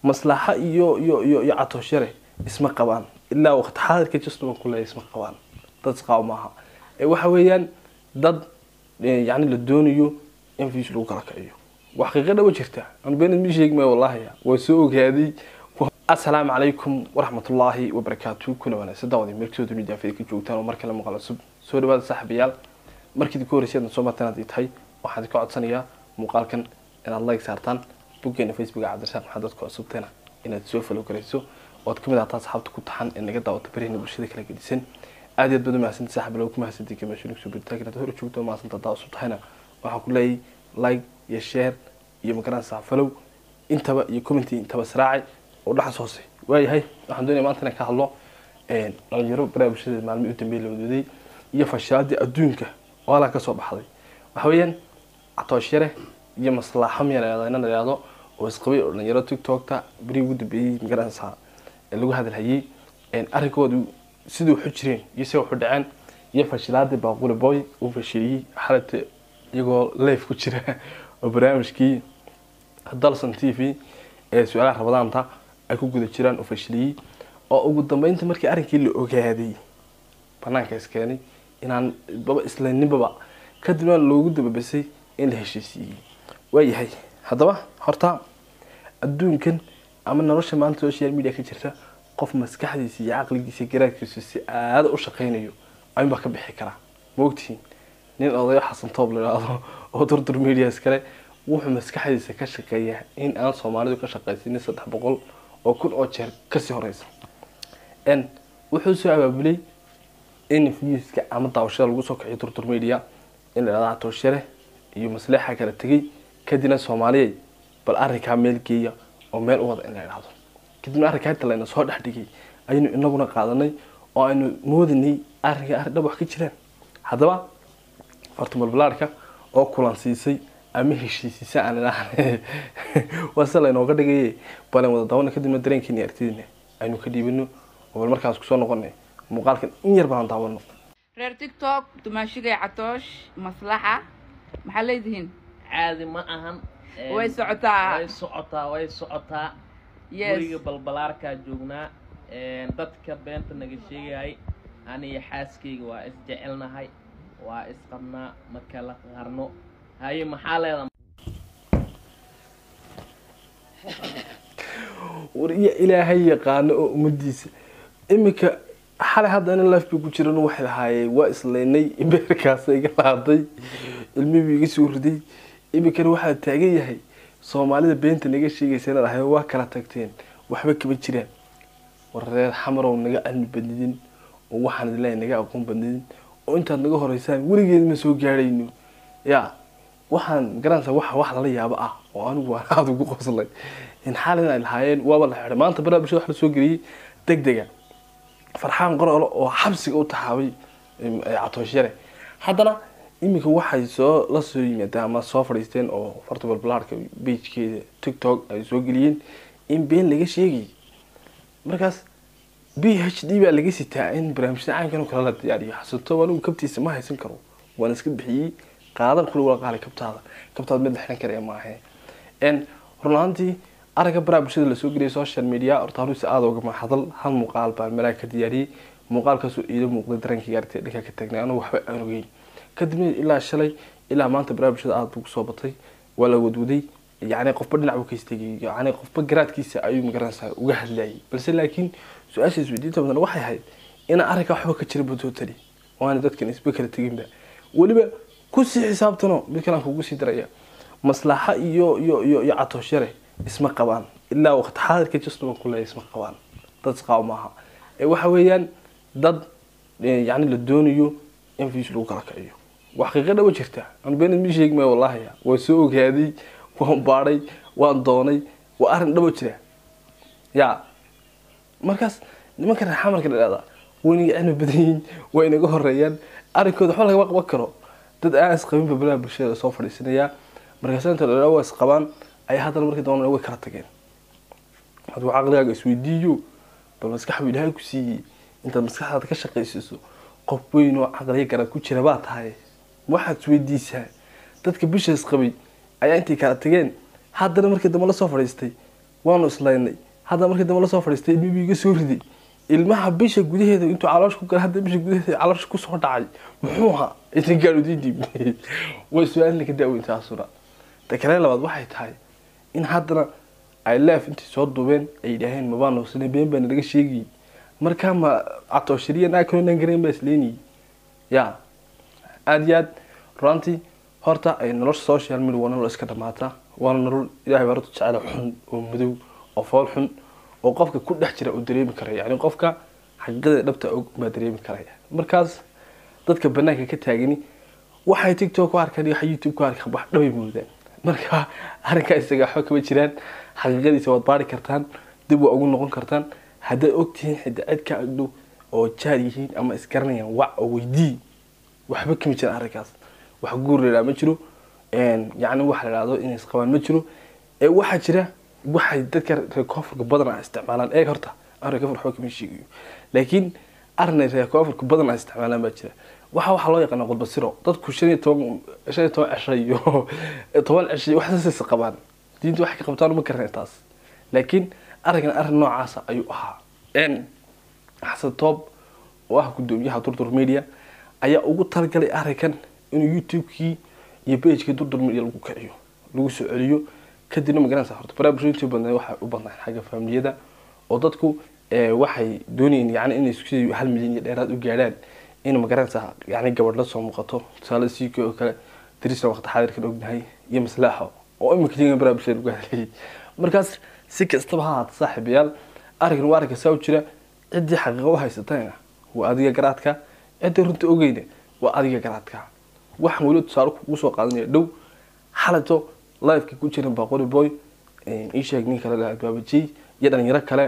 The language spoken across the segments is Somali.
maslaxa iyo iyo iyo iyo catooshare isma qabaan ilaa waqti xaadirka jusnaba kule isma qabaan dad isqaabo maaha ee waxa weeyaan dad yani la doonayo in views lagu kala kiciyo wax xaqiiqo dhaba jirta anu beenad mi sheegi maayo wallahi waa soo ogaaday asalaamu calaykum waraxmatullaahi wabarakaatu kuna wanaagsan daawadi meelkasoo dunida afida ka joogtaan oo mar kale muuqaal cusub soo dhawaada saaxiibayaal markii ku horreysay aadna soo martaan haddii tahay waxaan ka codsanayaa muuqaalkan inaad like saartaan boggeena facebooka cabdirasaaq maxamed dadka cusubteena inaad soo falo garayso ood kamid ahtaa asxaabta ku taxan ee naga daawata barihina bulshada kala gedisan aad iyo aad baad umahadsanti saaxib lagu mahadsanti kamashunik soo biritaanka inaad hor joogto mahadsanta daa cusub tahayna waxaan ku leeyahay like iyo share iyo magaranaysaa follow intaba iyo commenty intaba israaci oo dhaxas hoose waayahay waxaan doonaya maanta inaan ka hadlo dhalinyaro baraha bulshada maalmihii u dambeeyay la wadwaday iyo fashaadii adduunka oo halkaa kasoo baxday waxa weeyaan catooshare iyo maslaaxo miya la ina la yihahdo oo isqabay oo dhalinyaro tiktokta berihii ugu dambeeyey magaranaysaa ee lagu hadalhayay arrinkoodu sidai waxu jireen iyo si waxu dhaceen iyo fashilaadii baaquli boy uu fashiliyey xalata iyagoo life ku jira oo barnaamijkii dalson t v ee su-aalaha rabadaanta ay ku guda jiraan uu fashiliyey oo ugu dambeynta markii arrinkii la ogaaday banaanka iskeenay inaan baba islaninbaba kadibna loogu dababasay in la heshiisiiyey waayahay haddaba horta adduunkan ama nolosha maanta social media ka jirta qof maskaxdiisa iyo caqligiisa garaadkiisu si aada u shaqaynayo ayunbaa ka bixi karaa ma ogtihiin nin odayo xasan toob la idhaahdo oo durdur medias kale wuxuu maskaxdiisa ka shaqeeyaa in aan soomaalidu ka shaqaysanin saddex boqol oo kun oo jeer kasii horeysa n wuxuu soo abaabulay in viewska ama daawashada lagu soo kiciyo durdur media in la idhahdo catooshare iyo masleexa kala tegay kadibna soomaaliyay bal arrinkaa meel geeya oo meel u wada in la idhahdo kadibna arrinkaa inta layna soo dhex dhigay ayaynu inaguna qaadanay oo aynu moodanay arrinka arrin dhab wax ka jiraan haddaba fartumalbalaarhka oo kulansiisay ama heshiisiisa aan idhaahne waa sida laynooga dhigaye balan wada daawano kadibna dareenkeeni artidina aynu ka dhiibano oo bal markaas kusoo noqonay muuqaalkan in yar baan daawano reer tiktok dumaashigay catoosh maslaxa maxaa leedihiin caadi ma ahan way socotaa way socotaa way socotaa yes guriga balbalaarkaa joognaa dadka beenta naga sheegayay aniyo xaaskayga waa isjecelnahay waa isqabnaa ma kala qarno haye maxaa leeda war iyo ilaahay yaqaano oo ummadiisa iminka xalay hadda ina life bay ku jiran waxay lahaayeen waa islaynay beerkaasa iga laaday ilmihii iga soo riday iminkana waxaa taagan yahay soomaalida beenta naga sheegaysa inaad ahay waa kala tagteen waxba kama jiraan war reer xamarow naga cilmi badnidin oo waxaan idinleeyahay naga aqoon badnidin oo intaad naga horeysaan weligeed ma soo gaadhayno ya waxaan garanaysaa wax wax lala yaabo ah oo anigu waan aada ugu qoslay in xaalin ay lahaayeen waaba la xidhay maanta baraha bulshada wax la soo geliyey deg dega farxaan qorolo oo xabsiga u taxaabay catooshare haddana iminka waxay soo la soo yimaadeen ama soo fadhiisteen oo fartubal balaarka bagekeeda tiktok ay soo geliyeen in been laga sheegayay markaas b h d baa laga sitaa in barnaamijyada caynkan oo kale la diyaariyo xasanto anigu kabtiisa ma haysan karo waan iska bixiyey qaadan kula wala qaalay kabtaada kabtaada mid la xiran karaya maahe n run ahaantii aragga baraha bulshada lasoo geliyay social media horta hanuusi aada uga mahadal hal muuqaal baan meelaha ka diyaariyey muuqaalkaasoo iila muuqday dareenkayga aragtay dhanka ka taagnay anigu waxba aan ogeyn kadibna ilaa shalay ilaa maanta baraha bulshada aada buu kusoo batay waa la wadwaday yacni qofba dhinac buu ka istaagay yacni qofba garaadkiisa ayuu magaranaysaa uga hadlayay balse laakiin su-aasha isweydiinta badan waxay ahayd inaan arrinkaa waxba ka jira batotali oo aana dadkan isba kala teginba weliba kusii xisaabtano mid kalaan kugu sii daraya maslaxa iyo iyo iyo iyo catooshare isma qabaan ilaa waqti xaadirka jusnaba kule isma qabaan dad isqaabo maaha ee waxa weeyaan dad yacni la doonayo in views lagu kala kiciyo wax xaqiiqo dhaba jirta anu beenad mi sheegi maayo wallahi waa soo ogaaday waan baadhay waan doonay waa arrin dhabo jira ya markaas nimanka reer xamarka la dhahdaa way inaga cilmi badan yihiin way inaga horeeyaan arrinkooda waxba lagama qaban karo dad aan isqabinba balaha bulshada soo fadhiisanayaa markaas inta la waa isqabaan ay haddana markii dambana way kala tageen hadduu caqligaaga isweydiiyo bal maskaxbu ilaahay ku siiyey intaad maskaxdaada ka shaqaysiiso qof weyn oo caqliya garad ku jira baa tahay waxaad isweydiisaa dadka bisha isqabay ayaa intay kala tageen haddana markii dambe la soo fadhiistay waanu islaynay hadda markii dambe lasoo fadhiistay ilmihii iga soo riday ilmaha bisha gudaheeda intuu caloosha ku galay hadda bisha gudaheeda caloosha kusoo dhacay muxuu ahaa intan gaadhudiidib way su-aalna ka daaweyntaasuna ta kale labaad waxay tahay in haddana ay leef intii soo duubeen ay yidhaaheen mabaan hoosanay been baa nalaga sheegayay markaa ma catooshiriya naa kaloo nan garayn baa isleynayay ya aada iyo aad runtii horta ay nolosha social media waa nolol iska dhamaata waana nolol ilahay baa horta jecela xun oo madow oo fool xun oo qofka ku dhex jira uu dareemi karaya yani qofka xaqiiqada dhabta og baa dareemi karaya markaas dadka banaanka ka taagani waxay tiktok ku arkaan iyo waxay youtube ku arkaan wax dhabay moodaan marka arrinkaa isaga waxba kama jiraan xaqiiqadiisa waad baari kartaan dib waa ugu noqon kartaan haddaad ogtihiin xidda cid ka agdhow oo jaar yihiin ama isgaranayaan wac oo weydii waxba kama jiraan arrinkaas wax guur la yidhaha ma jiro yacni waxa la yidhahdo inay isqabaan ma jiro ee waxaa jira waxay dadka reer koonfurka badan a isticmaalaan eeg horta aan reer koonfur waxba kama sheegayo laakiin arrinay reer koonfurka badan a isticmaalaan baa jira waxa waxaa loo yaqaana qudbasiro dadku shan iyo toban shan iyo toban cisho iyo toban cisho iyo waxaas is qabaan diinta waxay ka qabtaan uma garanay taas laakiin arrinkan arrin noocaasa ayuu ahaa n xasan toob oo ah guddoomiyaha durdur media ayaa ugu talagalay arrinkan inuu youtube-kii iyo pagekii durdur media lagu kiciyo lagu soo celiyo kadibna magaranaysa horta baraaburshooyintii badnaa waxay u badnaan xagga faamiliyada oo dadku waxay doonayeen yani inay isku hal milyan iyo dheeraad u gaadhaan in magaranaysa yani gabadh la soo muuqato tusaale siiko oo kale darisna waqti xaadirkan ognahay iyo maslaaxo oo imika jigan baraaburshada lagu hadlayay markaas si kastaba ha ahaata saaxiibayaal arrinkan waa arrinka saa u jira ciddii xaqiiqa u haysatayna waa adiga garaadka ciddii runta ogeyna waa adiga garaadka waxaan weli tusaale kugu soo qaadanaya dhow xalato liveka ku jiran baqori boy isheeg nin kale albaabajey iyo dhalinyaro kale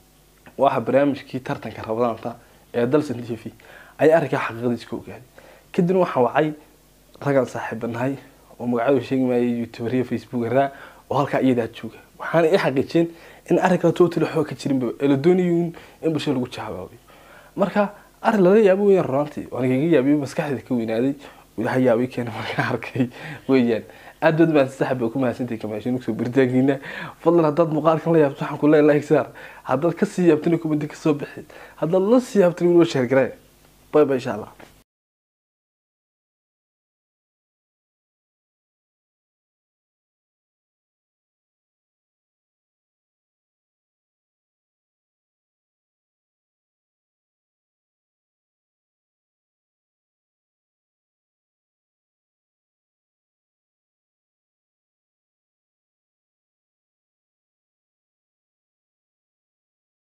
waxa barnaamijkii tartanka rabadaanta ee dalsan t v ayaa arrinkaa xaqiiqadiisa ka ogaaday kadibna waxaan wacay ragaan saaxiibanahay oo magacadu sheegi maayay youtuberiya facebookara oo halkaa iyadaa jooga waxaana i xaqiijiyeen in arrinkaa total waxba ka jirinba ee la doonayo in bulshada lagu jahawaabiyo marka arrin lala yaabo weyaan runaantii waan igaga yaabiyo maskaxdeeda ka weynaaday ilaha yaabay keena markaan arkay weeyaan aad baad baan saxab ku mahadsantahay kamaashin kusoo biritaankiina fadlan haddaad muuqaalkan la yaabto waxaan ku leeyahay like saar haddaad kasii yaabtana kumadi kasoo bixi haddaad la sii yaabtana weliba sheergaree bay bay insha allah